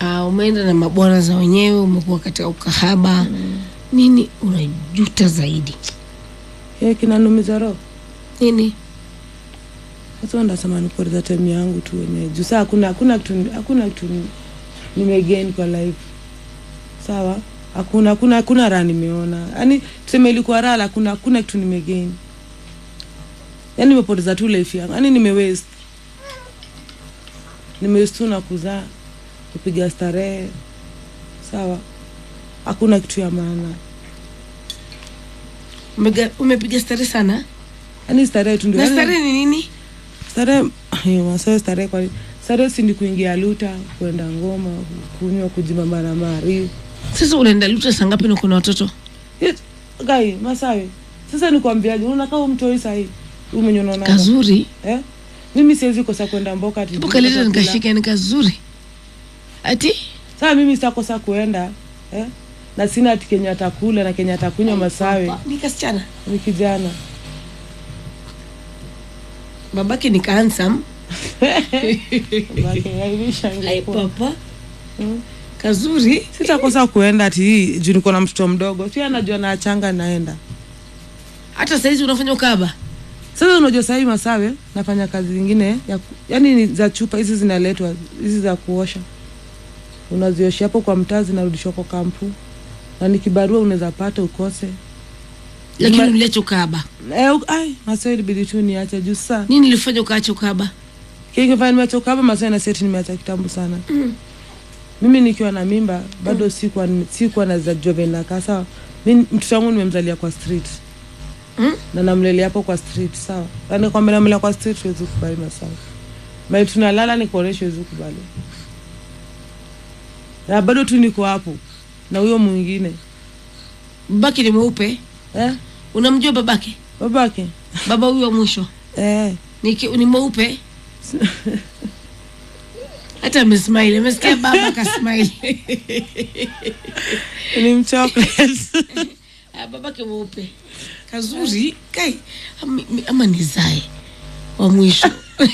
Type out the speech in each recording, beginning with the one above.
uh, umeenda na mabwana za wenyewe umekuwa katika ukahaba nini unajuta zaidi Eh, kinanumiza roho nini sasa ndasema nipoteza time yangu tu wenyewe juu saa hakuna hakuna kitu hakuna kitu ni- nimegain kwa life sawa hakuna hakuna hakuna raha nimeona yaani tuseme ilikuwa raha la hakuna hakuna kitu nimegain yaani nimepoteza tu life yangu yaani nimewaste nimewaste tu na kuzaa kupiga starehe sawa hakuna kitu ya maana Umega- umepiga stare sana yaani starehe tu ndio na yaani- stare ni nini starehe ayo, masaa starehe kwa starehe si ni kuingia luta kwenda ngoma kunywa kujimama na mari sasa unaenda luta saa ngapi na kuna watoto Yes, gai masawe sasa nikwambiaje unakaa umtoi sahii umenyonona kazuri eh? mimi siwezi kosa kwenda mboka ati hebu kaleta nikakula. nikashika ni kazuri ati sasa mimi sitakosa kuenda eh? na sina ati kenya atakula na kenya atakunywa masawe ni kasichana ni kijana babake ni kansam Babake, aivisha ai ingekuwa. papa Mm. kazuri sitakosa kuenda ati hii juu niko na mtoto mdogo si anajua naachanga naenda hata saizi unafanya ukaba sasa unajua sahii masawe nafanya kazi zingine ya, ku- yani ni za chupa hizi zinaletwa hizi za kuosha unazioshia hapo kwa mtaa zinarudishwa kwa kampu na ni kibarua unaweza pata ukose lakini Ma- uliacha ukaba eh, u- ai masawe ilibidi tu niache juu saa nini ilifanya ukaacha ukaba kingefanya nimeacha ukaba masawe na seti nimeacha kitambo sana Mm. mimi nikiwa na mimba bado sikuwa sikuwa naweza jua vile nakaa sawa mi mtoto wangu nimemzalia kwa street Mm? na namlelea hapo kwa street sawa yani kwamba namlea kwa street huwezi kubali masawa mali tunalala nikuonesha huwezi kubali na bado tu niko hapo na huyo mwingine babake ni mweupe eh? unamjua babake babake baba huyo wa mwisho eh. ni, ki- ni mweupe hata amesmile amesikia baba akasmile ni mchocolate Ah, babake mweupe kazuri kai ama, ama nizae wa mwisho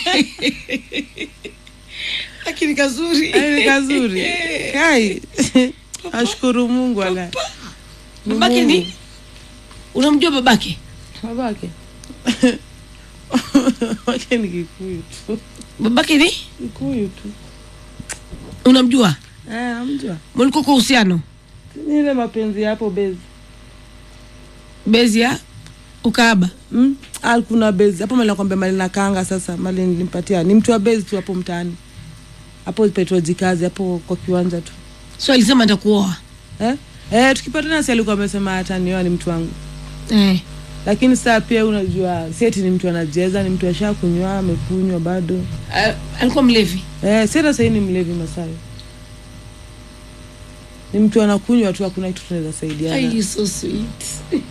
lakini kazuri Yaani ni kazuri kai ashukuru mungu ala Ni babake ni Mungu. unamjua babake babake babake ni kikuyu tu babake ni kikuyu tu unamjua eh, amjua mlikuwa kwa uhusiano ni ile mapenzi ya hapo bezi bezi ya ukaaba mm? Ah, kuna bezi hapo mali nakwambia mali nakanga sasa mali nilimpatia ni mtu wa bezi tu hapo mtaani hapo petrojikazi hapo kwa kiwanja tu so alisema nitakuoa eh? Eh, tukipatana si alikuwa amesema hata nioa ni mtu wangu eh. lakini saa pia unajua sieti ni mtu anacheza ni mtu asha kunywa amekunywa bado Ah, alikuwa mlevi eh, sieta sahii ni mlevi masayo ni mtu anakunywa tu hakuna kitu tunaweza saidiana Ai, so sweet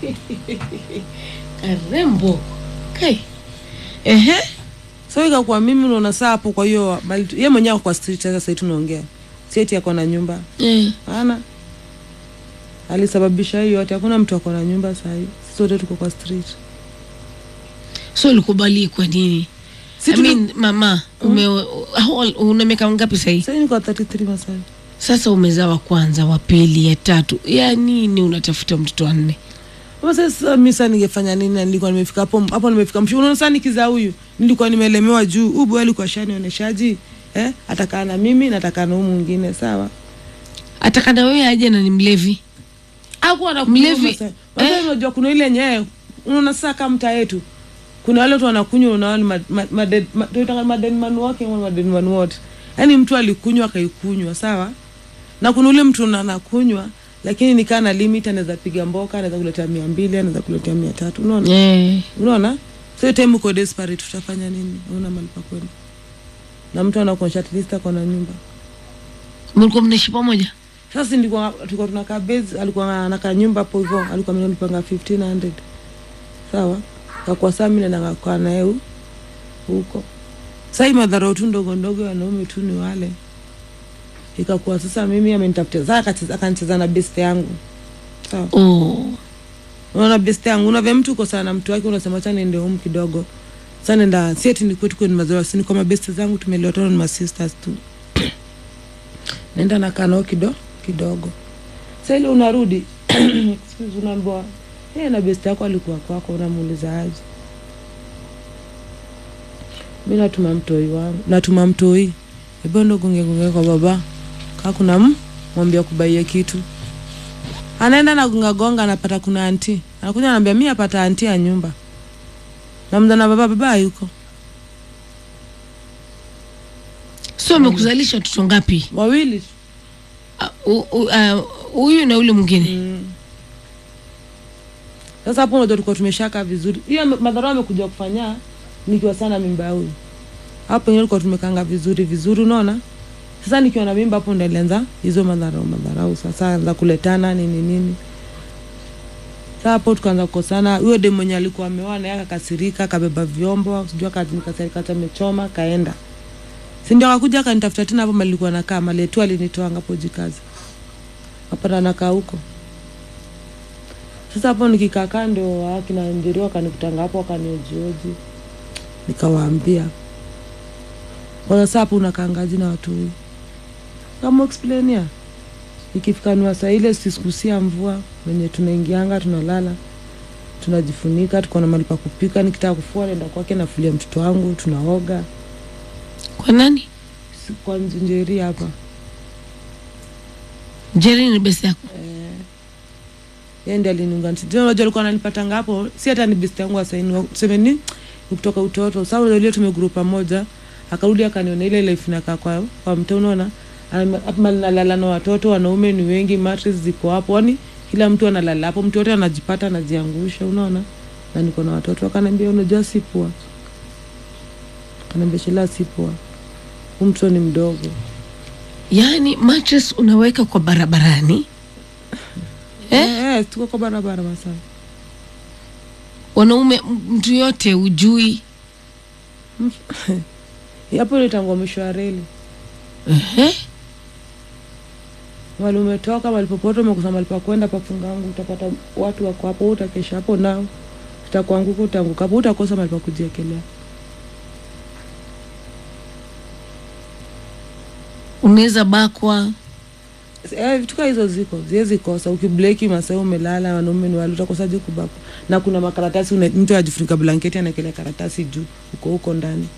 karembo kai ehe so ikakuwa mimi unaona saa hapo kwa hiyo mali tu- ye mwenyewe ako kwa street sasa sahii tunaongea sieti ako na nyumba eh. ana alisababisha hiyo yote hakuna mtu ako na nyumba sahii sisi wote tuko kwa street so ulikubali kwa nini Si I tuli- mean, mama ume, how old- una miaka ngapi sahii sahii niko 33 masai sasa umezaa wa kwanza wa pili ya tatu ya nini unatafuta mtoto wa nne Ama sasa mi saa ningefanya nini na nilikuwa nimefika hapo hapo nimefika mshu unaona saa nikizaa huyu nilikuwa nimelemewa juu huyu boy alikuwa shanionyeshaji eh atakaa na mimi natakaa na huyu mwingine sawa atakana wewe aje na ni mlevi akuwa na Mlevi, sasa unajua kuna ile yenyewe unaona sasa kama mtaa yetu kuna wale watu wanakunywa unaona ma- ma- maded- ma- tunaitanga madeni manu wake ama madeni manu wote yaani mtu alikunywa akaikunywa sawa na kuna ule mtu na- anakunywa lakini nikaa na limit anaweza piga mboka anaweza kuletea mia mbili anaweza kuletea mia tatu unaona eh. unaona so hiyo time uko desperate tutafanya nini una mali pa kwenda na mtu anakuonyesha at least ako na nyumba mlikuwa mnaishi pamoja sasa ndikuwa tulikuwa tunakaa base alikuwa anakaa nyumba hapo hivyo alikuwa amenipanga 1500 sawa kakuwa saa mimi naenda kwa naye hu- huko sasa hii madharau tu ndogo ndogo ya wanaume tu ni wale ikakuwa sasa mimi amenitafutia sasa akacheza- akanicheza na best yangu sawa oh. unaona best yangu unavya mtu uko sana na mtu wake unasema acha niende home kidogo sasa nenda si ati ni kwetu kwenye mazoea si ni kwa mabest zangu tumeliwatana ni masisters tu naenda nakaa nao kido kidogo sa ile unarudi excuse, unaambiwa hey, na best yako alikuwa kwako unamuuliza aje mi natuma mtoi wangu natuma mtoi ebondo gungegunge kwa baba kaa kuna m mwambia kubaia kitu anaenda nagongagonga anapata kuna anti anakuja anaambia mi apata anti ya nyumba namza na baba baba hayuko so amekuzalisha watoto ngapi wawili tu. Ah, u- u- ah, huyu na ule mwingine sasa hapo ndo tulikuwa tumeshaka vizuri hiyo ame- madharau amekuja kufanya nikiwa sana mimba ya huyu hapo pengine tulikuwa tumekanga vizuri vizuri unaona sasa nikiwa na mimba hapo ndo alianza hizo madharau madharau sasa anza kuletana nini nini sasa hapo tukaanza kukosana huyo de mwenye alikuwa ameoa naye akakasirika akabeba vyombo sijui akanikasirika hata amechoma kaenda si ndio akakuja akanitafuta tena hapo malikuwa nakaa maletu alinitoa ngapo jikazi kapata nakaa huko sasa hapo nikikaa kando akina njeri wakanikutanga hapo wakaniojioji nikawaambia kwa sasa hapo unakangaji na watu huyu kama explainia ikifika ni wasaa ile sisikusia mvua wenye tunaingianga tunalala tunajifunika tuko na mali pa kupika nikitaka kufua naenda kwake nafulia mtoto wangu tunaoga kwa nani Si- kwa njeri hapa jeri ni besi yako yeye ndiye aliniunganisha tena unajua alikuwa ananipatanga hapo si hata ni best yangu asaini tuseme ni ni kutoka utoto sasa unajua ile tumegroup pamoja akarudi akaniona ile life nakaa kwa kwa mto unaona Ana- hapo mali nalala na watoto wanaume ni wengi mattress ziko hapo yani kila mtu analala hapo mtu yote anajipata anajiangusha unaona na niko na watoto akaniambia unajua si poa akaniambia shila si poa huyu mtoto ni mdogo yaani mattress unaweka kwa barabarani eh? eh, eh, tuko kwa barabara masaa wanaume m- mtu yote ujui hapo ilitangwa mwisho wa reli Ehe. mali umetoka mali popote umekosa mali pa kwenda pafungangu utapata watu wako hapo wewe utakesha hapo nao utakuanguka utaanguka hapo utakosa mali pa kujiekelea unaweza bakwa Eh, vitu kaa hizo ziko ziwezi kosa ukibleki masaa umelala wanaume ni wale utakosaje kubakwa na kuna makaratasi una- mtu ajifunika blanketi anaekelea karatasi juu uko huko ndani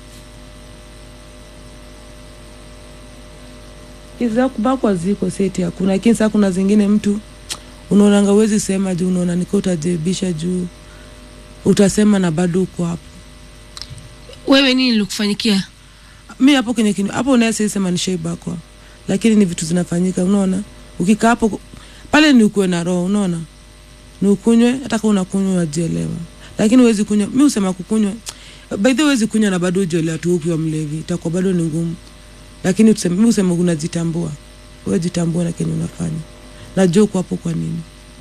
hizi za kubakwa ziko seti hakuna lakini saa kuna zingine mtu unaonanga uwezi sema juu unaona nika utajebisha juu utasema na bado uko hapo wewe nini likufanyikia mi hapo kwenye kini hapo unaweza sema ni shaibakwa lakini ni vitu zinafanyika unaona ukikaa hapo pale ni ukuwe na roho unaona ni ukunywe hata kama unakunywa unajielewa lakini huwezi kunywa mi usema kukunywa by the way huwezi kunywa na bado ujielewa tu ukiwa mlevi itakuwa bado ni ngumu lakini tuseme mi usema unajitambua wewe jitambua na kenye unafanya najua uko hapo kwa nini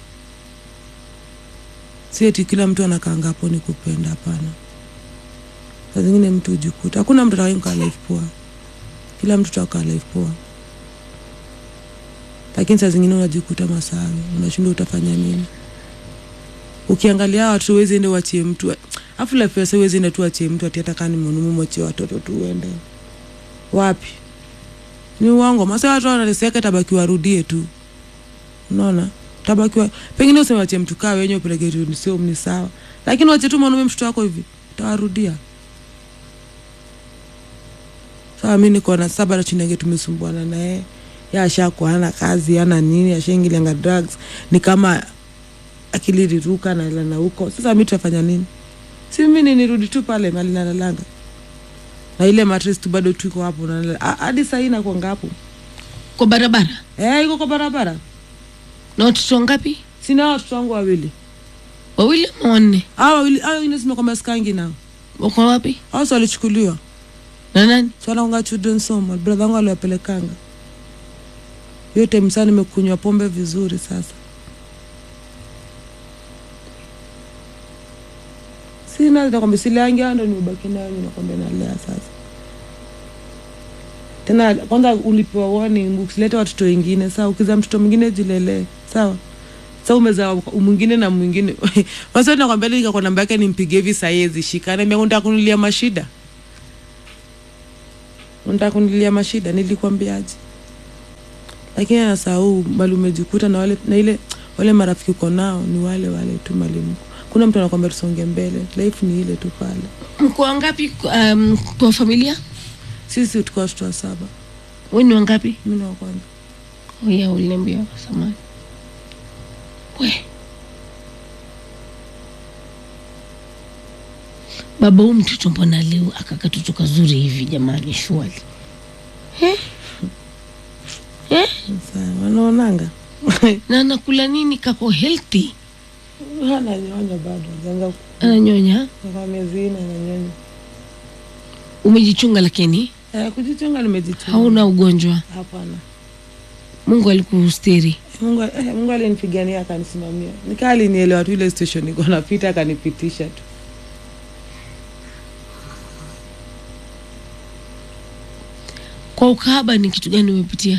si eti kila mtu anakaanga hapo ni kupenda hapana saa zingine mtu ujikuta hakuna mtu atakayekaa life poa kila mtu takaa life poa lakini saa zingine unajikuta masawe unashindwa utafanya nini ukiangalia hawa watoto wezi ende wachie mtu afu life yasa wezi ende tu wachie mtu ati hata kaa ni mwanume mwachie watoto tu uende wapi ni uongo masa watu wanateseka tabaki warudie tu unaona tabakiwa pengine useme wachie mtu kaa wenye upeleke tu sio ni sawa lakini wache tu mwanaume mtoto wako hivi utawarudia sawa mi niko na saba nachinenge tumesumbuana naye ya ashakuwa hana kazi hana nini ashaingilianga drugs ni kama akili riruka nalana huko sasa mi tutafanya nini si mimi nirudi tu pale mali nalalanga na ile matres tu bado tuiko hapo nalala. Ah, hadi sahii nakwanga hapo kwa barabara eh, iko kwa barabara na watoto ngapi sina watoto wangu wawili wawili ama wanne a wawili a wengine simekwamba skangi nao wako wapi au si walichukuliwa na nani so wanakwanga children's home brother wangu aliwapelekanga hiyo time saa nimekunywa pombe vizuri sasa sina nakwambia sileangi hao ndo nimebaki nayo nakwambia nalea sasa tena kwanza ulipewa warning usilete watoto wengine sawa ukiza mtoto mwingine jilelee sawa sa umezaa mwingine na mwingine wasa nakwambia nikakwa namba yake nimpige hivi saiezi shika naambia unataka kunilia mashida unataka kunilia mashida nilikwambiaje lakini anasahau bali umejikuta na wale na ile wale marafiki uko nao ni wale wale tu malimu kuna mtu anakwambia tusonge mbele life ni ile tu pale mko wangapi um, kwa familia sisi tuko watoto wa saba we ni wangapi mi na wa kwanza oya uliniambia samani we baba huu mtoto mbona leo akakatoto kazuri hivi jamani shwali eh? Eh? Sasa, wanaonanga na anakula nini kako healthy ananyonya bado ajaanza ananyonya kwa miezi nne ananyonya umejichunga lakini eh, kujichunga nimejichunga hauna ugonjwa hapana mungu alikustiri Mungu, eh, Mungu alinipigania akanisimamia nikaa alinielewa tu ile station niko napita akanipitisha tu kwa ukahaba ni kitu gani umepitia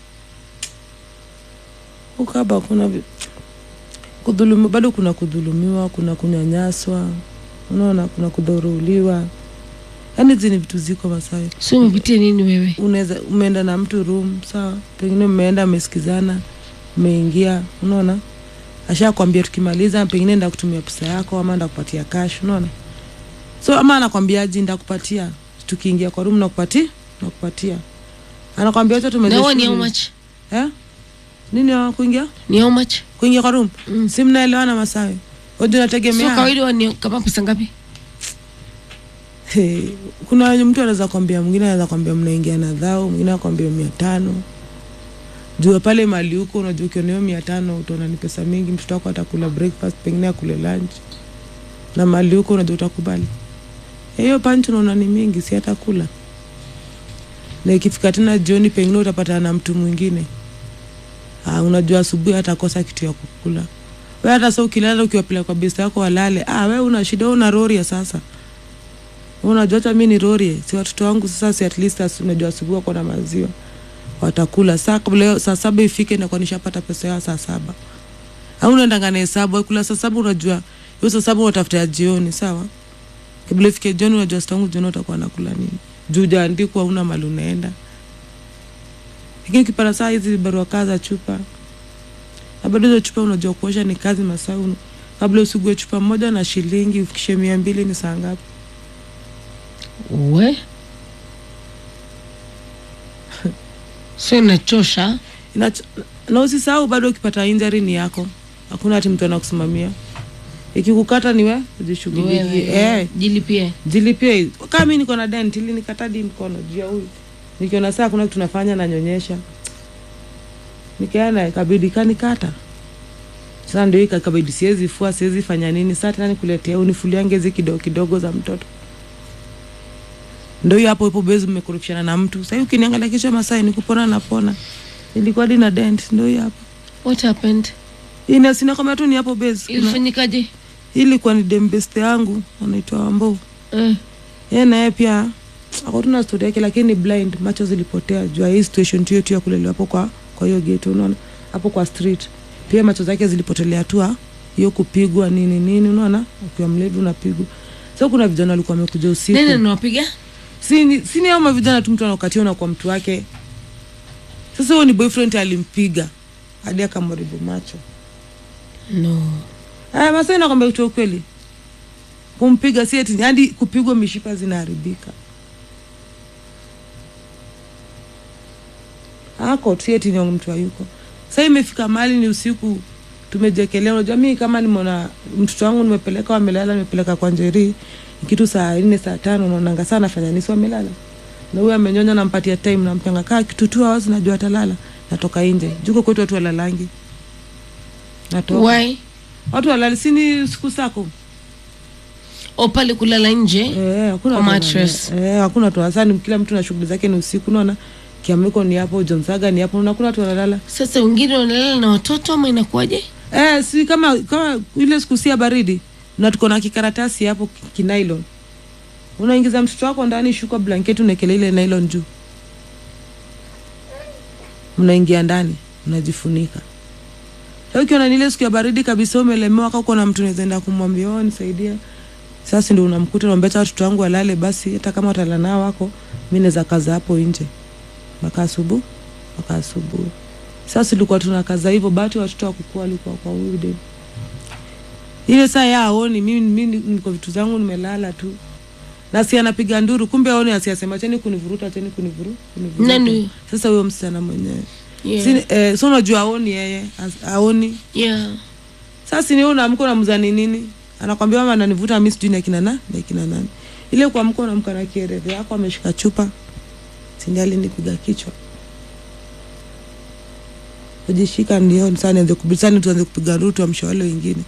ukaba kuna vi- kudhulumiwa bado kuna kudhulumiwa kuna kunyanyaswa unaona kuna kudhoruliwa yaani hizi ni vitu ziko masawe si umepitia nini wewe unaweza umeenda na mtu room sawa pengine mmeenda mmesikizana mmeingia unaona ashakwambia tukimaliza pengine nda kutumia pesa yako ama nda kupatia cash unaona so ama anakwambiaji ndakupatia tukiingia kwa room nakupatia nakupatia anakwambia acha tumalize na huwa ni how shughuli." much eh nini wa kuingia ni how much kuingia kwa room Mm. si mnaelewana masawe waju so nategemea kawaida huwa ni kama pesa ngapi Hey, kuna wenye mtu anaweza kwambia mwingine anaweza kwambia mnaingia na dhao mwingine akwambia mia tano jua pale mali huko unajua ukiona hiyo mia tano utaona ni pesa mingi mtoto wako atakula breakfast pengine akule lunch na mali huko unajua utakubali hiyo panchi unaona ni mingi si atakula na ikifika tena jioni pengine utapatana na mtu mwingine ah, unajua asubuhi atakosa kitu ya kukula we hata sa ukilala ukiwapeleka kwa besta yako walale ah, we una shida we una roria sasa unajua hata mi ni rorie si watoto wangu sasa si at least as- unajua asubuhi wako na maziwa watakula saa kabla hiyo saa saba ifike nakuwa nishapata pesa yao saa saba au unaendanga na hesabu akula saa saba unajua hiyo saa saba unatafuta ya jioni sawa kabla ifike jioni unajua sita wangu jioni utakuwa nakula nini juu jaandikwa una mali unaenda lakini ukipata saa hizi barua kaa za chupa na bado hizo chupa unajua kuosha ni kazi masaa un- kabla usigue chupa moja na shilingi ufikishe mia mbili ni saa ngapi we so inachosha Inacho- na usisahau bado ukipata injury ni yako hakuna ati mtu anakusimamia ikikukata ni we ni ujishughulikie wewe eh, jilipie jilipie kama mi niko na dent ili nikatadi mkono juu ya huyu nikiona saa kuna kitu nafanya nanyonyesha nikaenda ikabidi kanikata sasa ndio ikakabidi siwezi fua siwezi fanya nini saa tena nikuletea unifuliange hizi kidogo kidogo za mtoto ndo hiyo hapo ipo bezi mmekorofishana na mtu sahii ukiniangalia kisha masai nikupona napona ilikuwa dina dent ndo hiyo hapo what happened ina sina kama tu ni hapo base Kuna- ilifanyikaje hii ilikuwa ni dembeste yangu anaitwa wambou eh. yeye naye pia ako tuna stori yake lakini ni blind macho zilipotea juu ya hii situation tu yetu ya kulelewa hapo kwa kwa hiyo gate unaona hapo kwa street pia macho zake zilipotelea tu ah, hiyo kupigwa nini nini unaona ukiwa mlevi unapigwa so kuna vijana walikuwa wamekuja usiku nani anawapiga sini sini ama vijana tu mtu anakukatia unakuwa mtu wake sasa huyo ni boyfriend alimpiga hadi akamharibu macho no aya masai nakwambia kutoa ukweli kumpiga si eti hadi kupigwa mishipa zinaharibika ako si eti ni mtu hayuko sa imefika mahali ni usiku tumejekelea unajua mi kama nimeona mtoto wangu nimepeleka wamelala nimepeleka kwa njeri kitu saa nne saa tano naonanga saa nafanya nisi wamelala na huyu amenyonya nampatia time nampanga kaa kitu tu hours najua atalala natoka nje juko kwetu watu walalangi natoka why watu walali sini siku sako o pale kulala nje Eh, hakuna Kwa watu mattress. wanalala. Eh, hakuna watu wasani kila mtu na shughuli zake ni usiku unaona kiamiko ni hapo jonsaga ni hapo hakuna watu wanalala sasa wengine wanalala na watoto ama inakuwaje eh, si kama kama ile siku si ya baridi na tuko na kikaratasi hapo ki- kinailon unaingiza mtoto wako ndani shuka blanketi unaekele ile nylon juu mnaingia ndani mnajifunika Sasa ukiona ni ile siku ya baridi kabisa umelemewa ka uko na mtu unawezaenda kumwambia oh, nisaidia sasa ndio unamkuta naambia acha watoto wangu walale basi hata kama watalala nao wako mi naweza kaza hapo nje mpaka asubuhi mpaka asubuhi sasa tulikuwa tunakaza hivyo bahati watoto wakukua walikuwa kwa huyu dem ile saa ya aoni mimi mimi niko vitu zangu nimelala tu na si anapiga nduru kumbe aoni asiasema cheni kunivuruta cheni kunivuru kunivuruta. Nani huyo? sasa huyo msichana mwenyewe Yeah. Si, eh, so unajua aoni yeye as- aoni Yeah. sasa ni unaamka unamzani nini anakwambia mama ananivuta mimi sijui ni akina na ni akina nani ile kuamka unamka na kierere yako ameshika chupa sindi alinipiga kichwa kujishika ndio sasa nianze kubisani tuanze kupiga rutu amsha wale wengine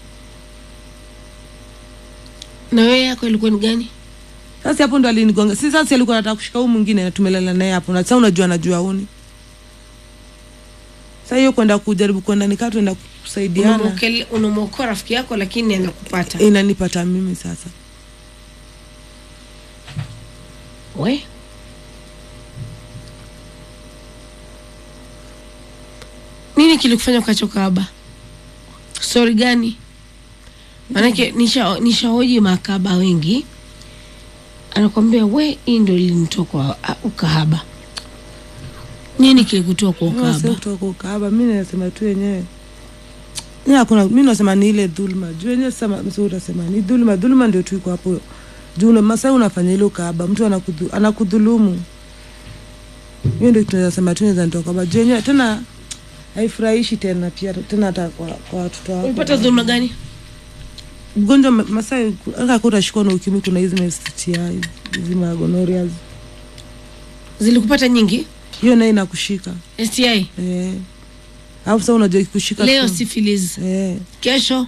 na wewe yako ilikuwa ni gani sasa hapo ndo alinigonga si sasa alikuwa anataka kushika huyu mwingine na tumelala naye hapo na sasa unajua anajua uni sasa hiyo kwenda kujaribu kwenda nikaa tuenda kusaidiana Unamwokele- unamwokoa rafiki yako lakini anakupata inanipata mimi sasa we nini kilikufanya ukachoka aba stori gani manake nisha- nishahoji makaba wengi anakwambia we hii ndo ilinitoka ah, ukahaba nini kilikutoa kwa Mimi nasema ukahaba kutoka ukahaba mi nasema tu wenyewe Ni hakuna mi nasema ni ile dhulma juu wenyewe sasa msi utasema ni dhulma dhulma ndio tu iko hapo juu una- masaa unafanya ile ukahaba mtu anakudhu, anakudhulumu hiyo ndio tunaweza sema tu naweza nitoka ukahaba juu wenyewe tena haifurahishi tena pia tena hata kwa, kwa watoto wako ulipata dhuluma gani mgonjwa ma- masaa aka utashikwa na ukimwi kuna hizi ma STI hizi magonorias zilikupata nyingi hiyo naye inakushika sti eh alafu sasa unajua ikikushika leo tu- syphilis eh kesho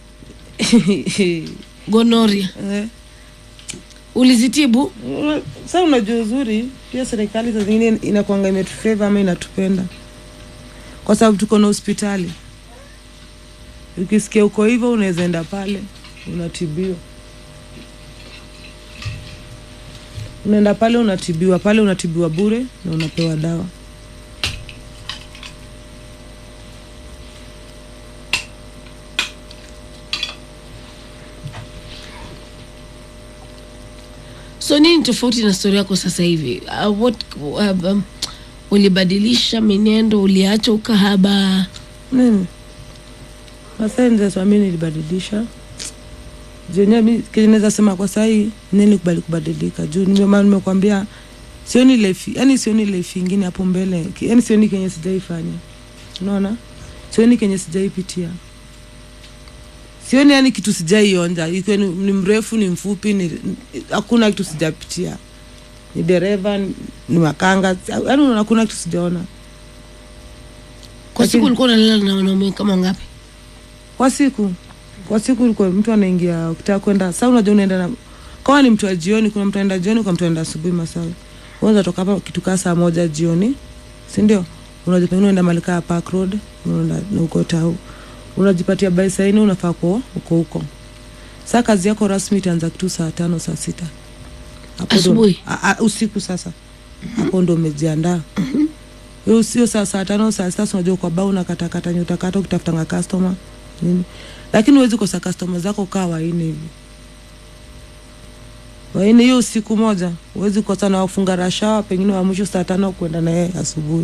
gonoria eh ulizitibu Una- Sasa unajua uzuri pia serikali saa zingine inakwanga imetufeva ama inatupenda kwa sababu tuko na hospitali. Ukisikia uko hivyo, unaweza enda pale unatibiwa, unaenda pale unatibiwa, pale unatibiwa bure na unapewa dawa. so nini tofauti na stori yako sasa hivi uh, what, uh, um, ulibadilisha menendo uliacha ukahaba Mimi Masai nzasema mi nilibadilisha zenyewe mi kenye naweza sema kwa sahii nini kubali kubadilika juu nimema nimekwambia sioni lefi yani sioni lefi ingine hapo mbele Ki- yani sioni kenye sijaifanya unaona sioni kenye sijaipitia sioni yani kitu sijaionja ikiwa ni, ni mrefu ni mfupi ni hakuna kitu sijapitia ni dereva ni, ni makanga yani hakuna kitu sijaona kwa Lakini- siku ulikuwa unalala na wanaume kama ngapi kwa siku kwa siku ilikuwa mtu anaingia ukitaka kwenda saa unajua unaenda na kawa ni mtu wa jioni kuna mtu anaenda jioni kwa mtu anaenda asubuhi masawi unaweza toka hapa kitu kaa saa moja jioni si ndio unajua pengine unaenda mahali kaa park road unaenda na uko tau unajipatia bai saa nne unafaa kuwa uko huko saa kazi yako rasmi itaanza kitu saa tano saa sita Hapo ndo- Asubuhi? a- a- usiku sasa hapo ndo umejiandaa hiyo sio saa saa tano saa sita si unajua kwa bao unakatakata nyutakata ukitafutanga customer nini lakini huwezi kosa customer zako kaa waine hivi waine hiyo siku moja huwezi kosa na wafunga rashawa pengine wa mwisho saa tano kwenda na yeye asubuhi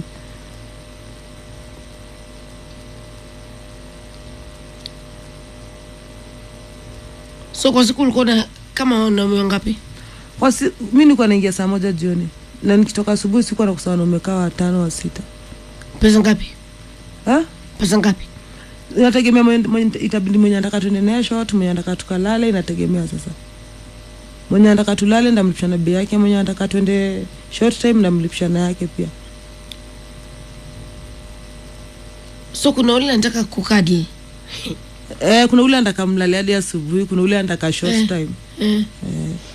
so kwa siku ulikuwa na kama wanaume wangapi kwa si, mi nikuwa naingia saa moja jioni na nikitoka asubuhi sikuwa nakusa wanaume kaa watano wa sita pesa ngapi ha? pesa ngapi inategemea mwenye- mwenye- itabidi mwenye anataka tuende naye shot mwenye anataka tukalale inategemea sasa mwenye anataka tulale ndamlipisha na bei yake mwenye anataka tuende short time ndamlipisha na yake pia so kuna ule anataka kukadli eh, kuna ule anataka mlale hadi asubuhi kuna ule anataka short Eh. time eh. eh.